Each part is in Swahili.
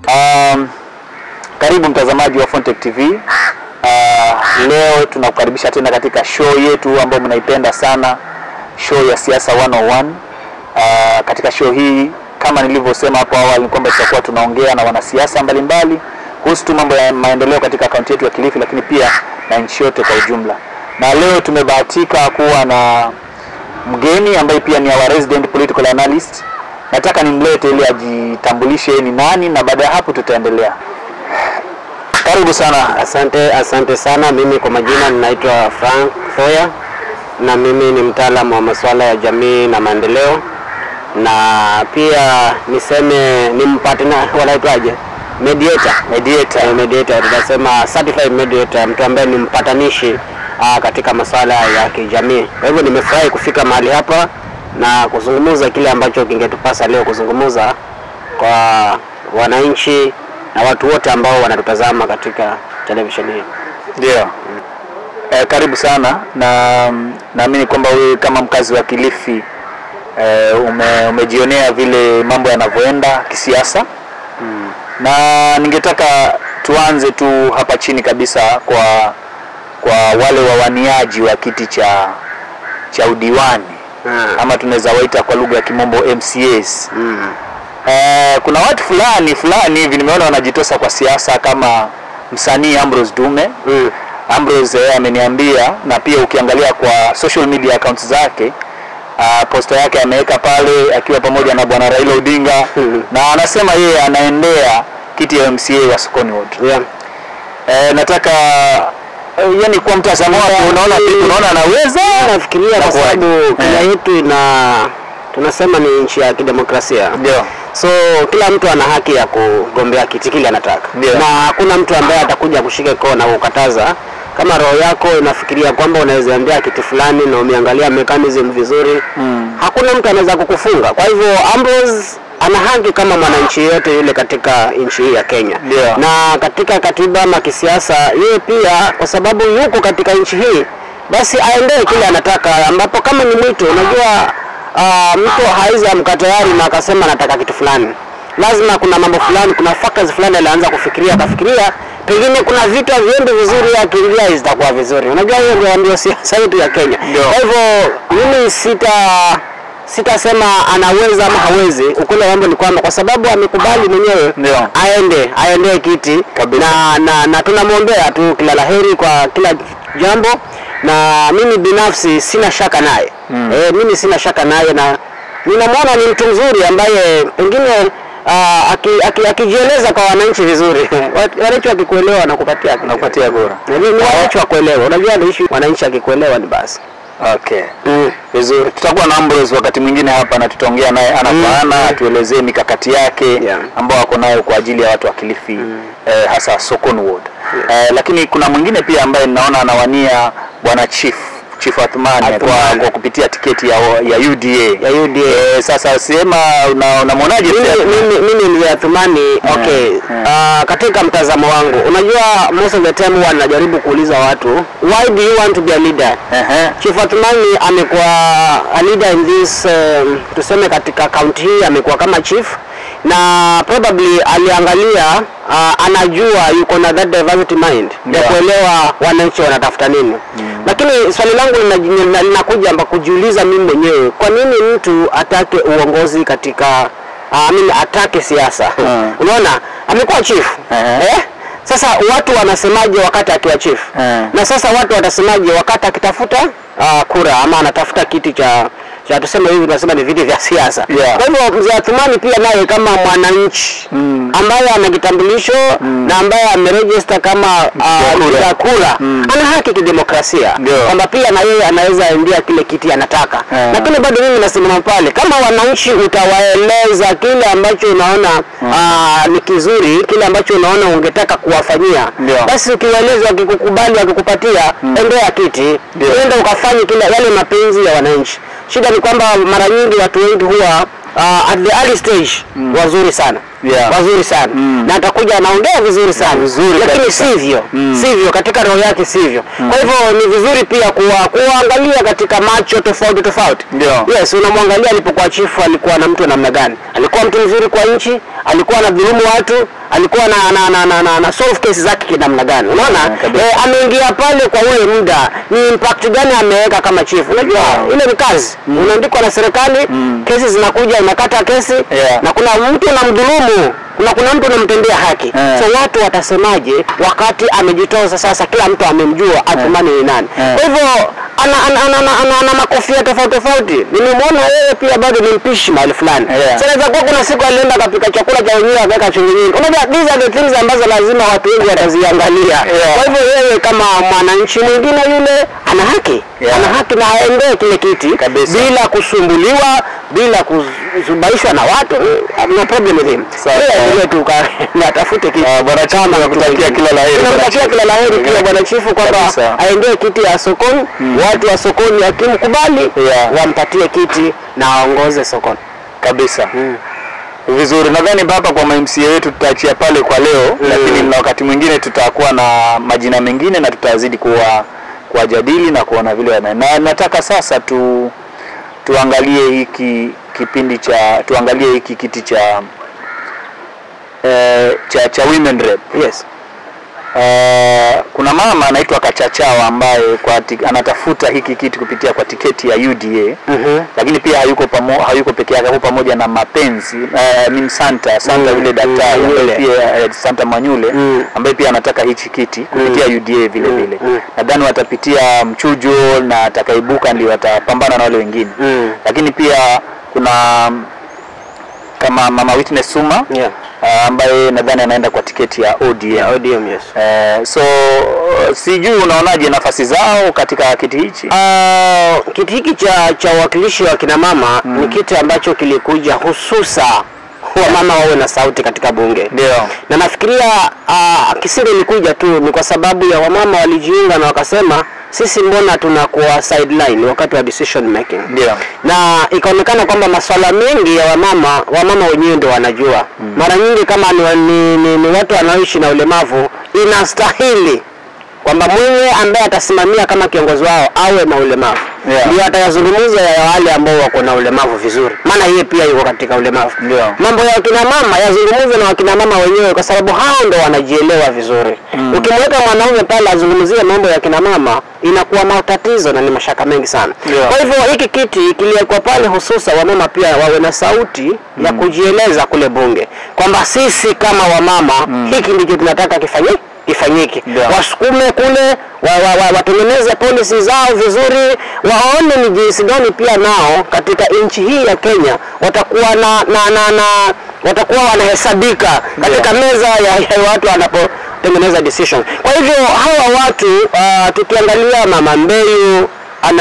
Um, karibu mtazamaji wa Fontech TV. Uh, leo tunakukaribisha tena katika show yetu ambayo mnaipenda sana, show ya Siasa 101. Uh, katika show hii kama nilivyosema hapo awali ni kwamba tutakuwa tunaongea na wanasiasa mbalimbali kuhusu tu mambo ya maendeleo katika kaunti yetu ya Kilifi, lakini pia na nchi yote kwa ujumla. Na leo tumebahatika kuwa na mgeni ambaye pia ni our resident political analyst. Nataka nimlete ili ajitambulishe yeye ni nani, na baada ya hapo tutaendelea. Karibu sana. Asante, asante sana. Mimi kwa majina ninaitwa Frank Foya na mimi ni mtaalamu wa masuala ya jamii na maendeleo, na pia niseme ni mpatana, wanaitwaje, mediator, Mediator. Eh, mediator, tunasema certified mediator, mtu ambaye ni mpatanishi ah, katika masuala ya kijamii. Kwa hivyo nimefurahi kufika mahali hapa na kuzungumza kile ambacho kingetupasa leo kuzungumza kwa wananchi na watu wote ambao wanatutazama katika televisheni hii. Ndio. Eh, karibu sana na mm, naamini kwamba wewe kama mkazi wa Kilifi eh, ume, umejionea vile mambo yanavyoenda kisiasa na ningetaka tuanze tu hapa chini kabisa kwa kwa wale wawaniaji wa kiti cha cha udiwani Ah. ama tunaweza waita kwa lugha ya kimombo MCAs. Mm. Eh, kuna watu fulani fulani hivi nimeona wanajitosa kwa siasa kama msanii Ambrose Dume. Mm. Ambrose yeye ameniambia na pia ukiangalia kwa social media accounts zake uh, posta yake ameweka pale akiwa pamoja na bwana Raila Odinga Mhm. na anasema yeye anaendea kiti ya MCA wa Sokoni Ward. Yeah. Eh, nataka eh, yani kwa mtazamo wako unaona unaona anaweza Nafikiria kwa Inakuwaje? sababu Kenya Eh. yetu ina tunasema ni nchi ya kidemokrasia. ndio So kila mtu ana haki ya kugombea kiti kile anataka, Ndio. na hakuna mtu ambaye atakuja kushika koo na kukataza. Kama roho yako inafikiria kwamba unaweza endea kiti fulani na umeangalia mechanism vizuri Mm. hakuna mtu anaweza kukufunga. Kwa hivyo Ambrose ana haki kama mwananchi yote yule katika nchi hii ya Kenya Ndio. na katika katiba ama kisiasa, yeye pia kwa sababu yuko katika nchi hii, basi aendee kile anataka, ambapo kama ni mwito, unajua uh, mtu hawezi amka tayari na akasema anataka kitu fulani. Lazima kuna mambo fulani, kuna factors fulani alianza kufikiria, akafikiria pengine kuna vitu haviendi vizuri, akiingia zitakuwa vizuri. Unajua hiyo ndio ndio siasa yetu ya Kenya. Ndio. Kwa hivyo mimi sita sitasema anaweza ama hawezi. Ukweli wa mambo ni kwamba kwa sababu amekubali mwenyewe Ndio. aende aendee kiti Kabisa. na, na, na tunamwombea tu kila laheri kwa kila jambo, na mimi binafsi sina shaka naye Mm. eh, mimi sina shaka naye na ninamwona ni mtu mzuri ambaye pengine uh, akijieleza aki, akijieleza kwa wananchi vizuri Wat- wananchi wakikuelewa wanakupatia nakupatia kura. Na ni ni wananchi wakuelewa. Unajua ni issue wananchi akikuelewa ni basi Okay. mm. Vizuri, tutakuwa na Ambrose wakati mwingine hapa na tutaongea naye ana kwa ana, atuelezee mikakati yake Yeah. ambao ako nayo kwa ajili ya watu wa Kilifi eh, hasa Sokon Ward. Eh, lakini kuna mwingine pia ambaye ninaona anawania bwana Chief Chief Athmani kwa, Athumani. kwa kupitia tiketi ya, ya UDA. ya UDA Eh, sasa sema una- unamwonaje mimi, pia? mimi, mimi mzee Athumani okay. yeah. Uh, katika mtazamo wangu, unajua most of the time huwa najaribu kuuliza watu why do you want to be a leader? Ehe. Chief Athumani amekuwa a leader in this um, tuseme katika kaunti hii amekuwa kama chief na probably aliangalia uh, anajua yuko na that diversity mind ya Yeah. kuelewa wananchi wanatafuta nini lakini swali langu lina- lina- linakuja amba kujiuliza mimi mwenyewe kwa nini mtu atake uongozi katika uh, I mean, atake siasa Mm. unaona amekuwa chief Ehe. eh? sasa watu wanasemaje wakati akiwa chief Mm. na sasa watu watasemaje wakati akitafuta uh, kura ama anatafuta kiti cha cha tuseme hivi tunasema ni viti vya siasa. Yeah. Kwa hivyo mzee Athumani pia naye kama mwananchi Mm. ambaye ana kitambulisho na ambaye amerejista kama uh, kura. mpiga kura Mm. ana haki kidemokrasia Ndio. kwamba pia na yeye anaweza endea kile kiti anataka Yeah. lakini bado mimi nasimama pale kama wananchi utawaeleza kile ambacho unaona ah, ni kizuri kile ambacho unaona ungetaka kuwafanyia Ndio. basi ukiwaeleza wakikukubali wakikupatia endea kiti Ndio. uende ukafanye kile yale mapenzi ya wananchi shida ni kwamba mara nyingi watu wengi huwa uh, at the early stage wazuri sana Yeah. wazuri sana Mm. na atakuja anaongea vizuri sana Vizuri lakini kabisa. sivyo Mm. sivyo katika roho yake sivyo kwa hivyo ni vizuri pia kuwa kuangalia katika macho tofauti tofauti Ndio. yes unamwangalia alipokuwa chifu alikuwa na mtu wa namna gani alikuwa mtu mzuri kwa nchi alikuwa anadhulumu watu alikuwa na na, na, na, na, na solve kesi zake kinamna gani unaona Yeah, kabisa. eh, ameingia pale kwa ule muda ni impact gani ameweka kama chief unajua ile ni kazi unaandikwa na serikali kesi zinakuja unakata kesi Yeah. na kuna mtu unamdhulumu kuna kuna mtu unamtendea haki Yeah. so watu watasemaje wakati amejitoza sasa kila mtu amemjua atumani ni nani Yeah. kwa hivyo ana, ana, ana, ana, ana, ana makofia tofauti tofauti nimemwona yeye pia bado ni mpishi mahali fulani Yeah. so inaweza kuwa kuna siku alienda akapika chakula cha wenyewe akaweka chumvi nyingi unajua these are the things ambazo lazima watu wengi wataziangalia Yeah. kwa hivyo yeye kama mwananchi mwingine yule ana haki Yeah. ana haki na aendee kile kiti Kabisa. bila kusumbuliwa bila kuzubaishwa na watu no problem with him Sawa. Yeye aendelee tu ka- na atafute kiti Ah, Bwana Chifu, nakutakia kila la heri, Bwana Tunamtakia Chifu. kila la heri pia Yeah. bwana chifu kwamba Kabisa. aendee kiti ya sokoni watu wa sokoni akimkubali Yeah. wampatie kiti na aongoze sokoni kabisa vizuri nadhani hapa kwa MCA wetu tutaachia pale kwa leo lakini na wakati mwingine tutakuwa na majina mengine na tutazidi kuwa kuwajadili na kuona vile wana na nataka sasa tu tuangalie hiki kipindi cha tuangalie hiki kiti cha eh, cha cha women rep yes Eh, kuna mama anaitwa Kachachawa ambaye kwa ti, anatafuta hiki kiti kupitia kwa tiketi ya UDA Mhm. lakini pia hayuko pamo, hayuko peke yake, yuko pamoja na Mapenzi uh, min Santa Santa Mm, yule daktari mm, ambaye Manyule. pia eh, Santa Manyule Mm. ambaye pia anataka hichi kiti kupitia UDA vile vile. mm. Nadhani watapitia mchujo na atakaibuka ndio watapambana na wale wengine Mm. lakini pia kuna mm, kama mama Witness Suma Yeah. uh, ambaye nadhani anaenda kwa tiketi ya ODM. Yeah, ODM, yes. Eh, so sijui unaonaje nafasi zao katika kiti hichi? Ah, kiti hiki cha cha uwakilishi wa kina mama ni kiti ambacho kilikuja hususa wamama wawe na sauti katika bunge Ndio. na nafikiria uh, kisiri ilikuja tu ni kwa sababu ya wamama walijiunga na wakasema sisi mbona tunakuwa sideline wakati wa decision making Ndio. na ikaonekana kwamba masuala mengi ya wamama wamama wenyewe ndio wanajua mara nyingi kama ni, ni, ni, ni watu wanaoishi na ulemavu inastahili kwamba mwenye ambaye atasimamia kama kiongozi wao awe na ulemavu Yeah. ndio atayazungumza ya wale ambao wako na ulemavu vizuri maana yeye pia yuko katika ulemavu Ndio. mambo ya wakina mama yazungumzwe na wakina mama wenyewe kwa sababu hao ndo wanajielewa vizuri ukimweka mwanaume pale azungumzie mambo ya kina mama inakuwa matatizo na ni mashaka mengi sana Ndio. kwa hivyo hiki kiti kiliwekwa pale hususa wamama pia wawe na sauti ya kujieleza kule bunge kwamba sisi kama wamama hiki ndicho tunataka kifanyike ifanyike Ndio. wasukume kule wa, wa, wa, watengeneze polisi zao vizuri waone ni jinsi gani pia nao katika nchi hii ya Kenya watakuwa na, na, na, na watakuwa wanahesabika katika meza ya, ya watu wanapotengeneza decision. Kwa hivyo hawa watu uh, tukiangalia Mama Mbeyu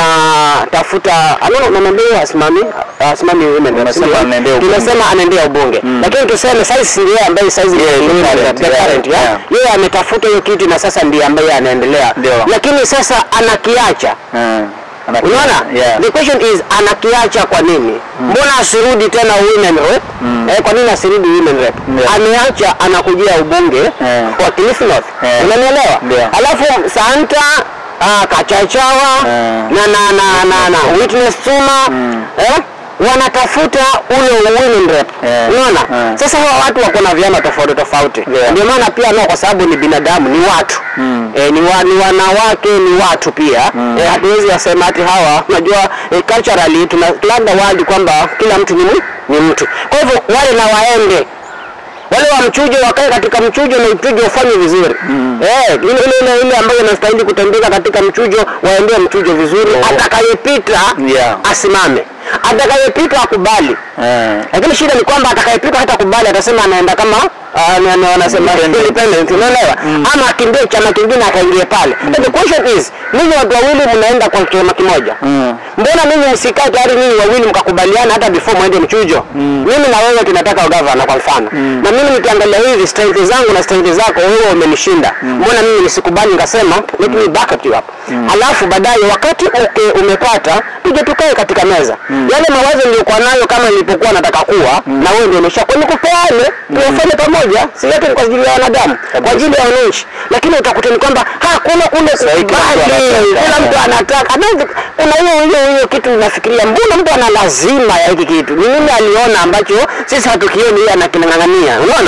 anatafuta anaona Mama Mbeyu hasimami hasimami women rep, Unasema sio? anaendea ubunge. Tunasema anaendea ubunge lakini tuseme sasa ndiye ambaye sasa Yeah, the current, the yeah, current, yeah. yeah. yeye ametafuta hiyo kiti na sasa ndiye ambaye anaendelea Ndio. lakini sasa anakiacha Eh, ana- unaona Yeah. the question is anakiacha kwa nini mbona asirudi tena women rep eh, kwa nini asirudi women rep Yeah. ameacha anakujia ubunge Yeah. wa Kilifi North Yeah. unanielewa Ndio. alafu Santa ah, Kachachawa Yeah. na na na na, na Witness Suma eh, wanatafuta ule women rep Yeah. unaona Yeah. sasa hawa watu wako na vyama tofauti tofauti Yeah. ndio maana pia nao kwa sababu ni binadamu ni watu Mm. eh, ni, wa, ni wanawake ni watu pia Mm. eh, hatuwezi wasema ati hawa unajua eh, culturally tuna labda wadi kwamba kila mtu ni, mu- ni mtu kwa hivyo wale na waende wale wa mchujo wakae katika mchujo na mchujo ufanye vizuri eh, ile ile ile ile ambayo inastahili kutendeka katika mchujo waendee mchujo vizuri Oh. atakayepita Yeah. asimame atakayepita akubali Eh, lakini shida ni kwamba atakayepika hata kubali atasema anaenda kama ah, na- na- wanasema Independent. independent unaelewa ama akimbie chama kingine akaingie pale But the question is ninyi watu wawili mnaenda kwa chama kimoja Mm. mbona ninyi msikae tayari ninyi wawili mkakubaliana hata before mwende mchujo mimi na wewe tunataka ugavana kwa mfano na mimi nikiangalia hivi strength zangu na strength zako wewe umenishinda mbona mimi nisikubali nikasema let me back up you up alafu baadaye wakati uke, umepata tuje tukae katika meza yale mawazo niliyokuwa nayo kama nilipokuwa nataka kuwa na wewe ndio umeshakuwa nikupeane tuwafanye pamoja si yote ni kwa ajili ya wanadamu kwa ajili ya wananchi lakini utakuta ni kwamba hakuna kule Sahi, kila mtu kubali anataka, kila mtu yeah. anataka Hata- kuna hiyo hiyo hiyo kitu nafikiria mbona mtu ana lazima ya hiki kitu ni nini aliona ambacho sisi hatukioni yeye anakinang'ang'ania unaona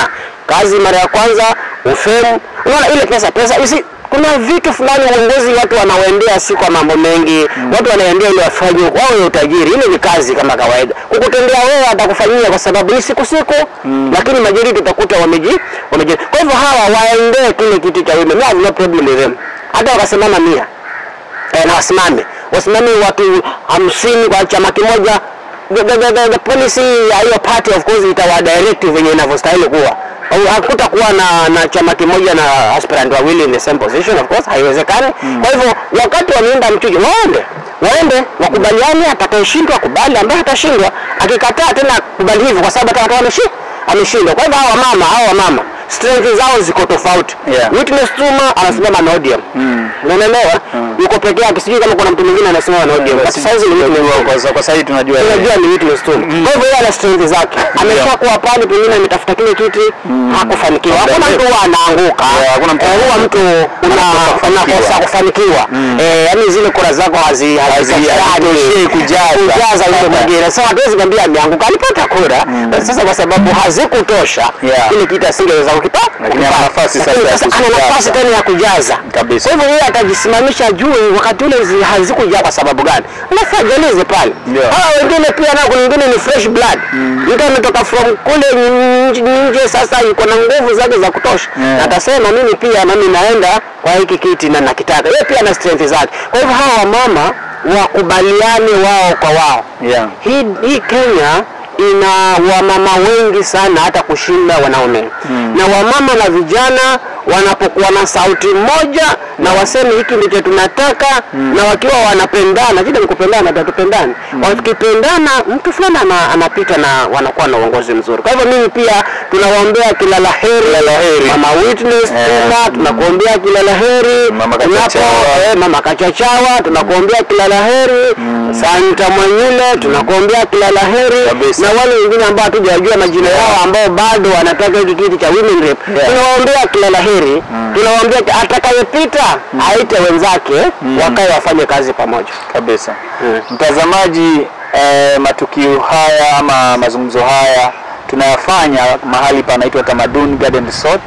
kazi mara ya kwanza, ufemu, unaona ile pesa pesa isi kuna vitu fulani uongozi watu wanaoendea si kwa mambo mengi watu wanaendea ili wafanye wawe utajiri ile ni kazi kama kawaida kukutendea wewe atakufanyia kwa sababu ni siku siku lakini majority utakuta wameji wameji kwa hivyo hawa waendee kile kiti cha women I have no problem with them hata wakasimama mia eh, na wasimame wasimame watu hamsini kwa chama kimoja the, the, the, the, the policy ya hiyo party of course itawadirect venye inavyostahili kuwa Au hakutakuwa na, na chama kimoja na aspirant wawili in the same position of course haiwezekani kwa hivyo wakati wameenda mchujo waende waende wakubaliane atakayeshindwa akubali ambaye atashindwa akikataa tena kubali hivyo kwa sababu atakuwa ameshi- ameshindwa kwa hivyo hawa mama hawa mama strength zao ziko tofauti Yeah. Witness Tuma anasimama na ODM unaelewa yuko peke yake sijui kama kuna mtu mwingine anasimama na ODM basi saizi ni Witness Tuma Kwa- kwa sasa hivi tunajua unajua ni witness tu. Kwa hivyo yeye ana strength zake. Ameshakuwa pale pengine ametafuta kile kiti hakufanikiwa. Hakuna mtu huwa anaanguka. Yeah, hakuna mtu Eh, huwa mtu una unakosa kufanikiwa. Eh, yaani zile kura zako hazi hazitoshei kujaza. kujaza yule mwingine. Sasa hatuwezi kwambia ameanguka. Alipata kura. Sasa kwa sababu hazikutosha Yeah. kile kiti asingeweza kukipata. Lakini ana nafasi sasa Lakini ya sasa ana kujaza. nafasi tena ya kujaza. Kabisa. Kwa hivyo yeye atajisimamisha ajue wakati ule zi- hazikujaa kwa sababu gani. Alafu ajalize pale. Yeah. Hawa wengine pia nao kuna wengine ni fresh blood. Mtu ametoka from kule nje, nje sasa yuko na nguvu zake za kutosha. Yeah. Na atasema mimi pia nami naenda kwa hiki kiti na nakitaka. Yeye pia ana strength zake. Kwa hivyo hawa mama wakubaliane wao kwa wao. Yeah. Hii, hii Kenya ina wamama wengi sana hata kushinda wanaume na wamama na vijana wanapokuwa na sauti moja na waseme hiki ndicho tunataka na wakiwa wanapendana, shida ni kupendana, tatupendane. Wakipendana mtu fulani ana, anapita na wanakuwa na uongozi mzuri. Kwa hivyo mimi pia tunawaombea kila la heri mama Witness Tuma, tunakuombea kila la heri Mama Unapo- Kachachawa. eh, mama Kachachawa tunakuombea kila la heri Santa Mwanyile tunakuombea kila la heri Kabisa. na wale wengine ambao hatujajua majina yao ambao bado wanataka hiki kiti cha women rep Yeah. tunawaombea kila la heri tunawaombea atakayepita aite wenzake wakae wafanye kazi pamoja kabisa Mm. mtazamaji eh, matukio haya ama mazungumzo haya tunayafanya mahali panaitwa Tamaduni Garden Resort.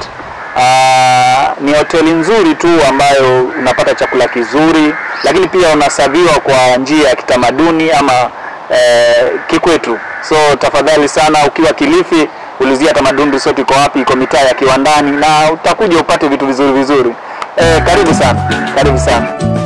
Ah, ni hoteli nzuri tu ambayo unapata chakula kizuri, lakini pia unasaviwa kwa njia ya kitamaduni ama eh, kikwetu. So tafadhali sana, ukiwa Kilifi ulizia Tamaduni Resort iko wapi? Iko mitaa ya Kiwandani, na utakuja upate vitu vizuri vizuri. Eh, karibu sana, karibu sana.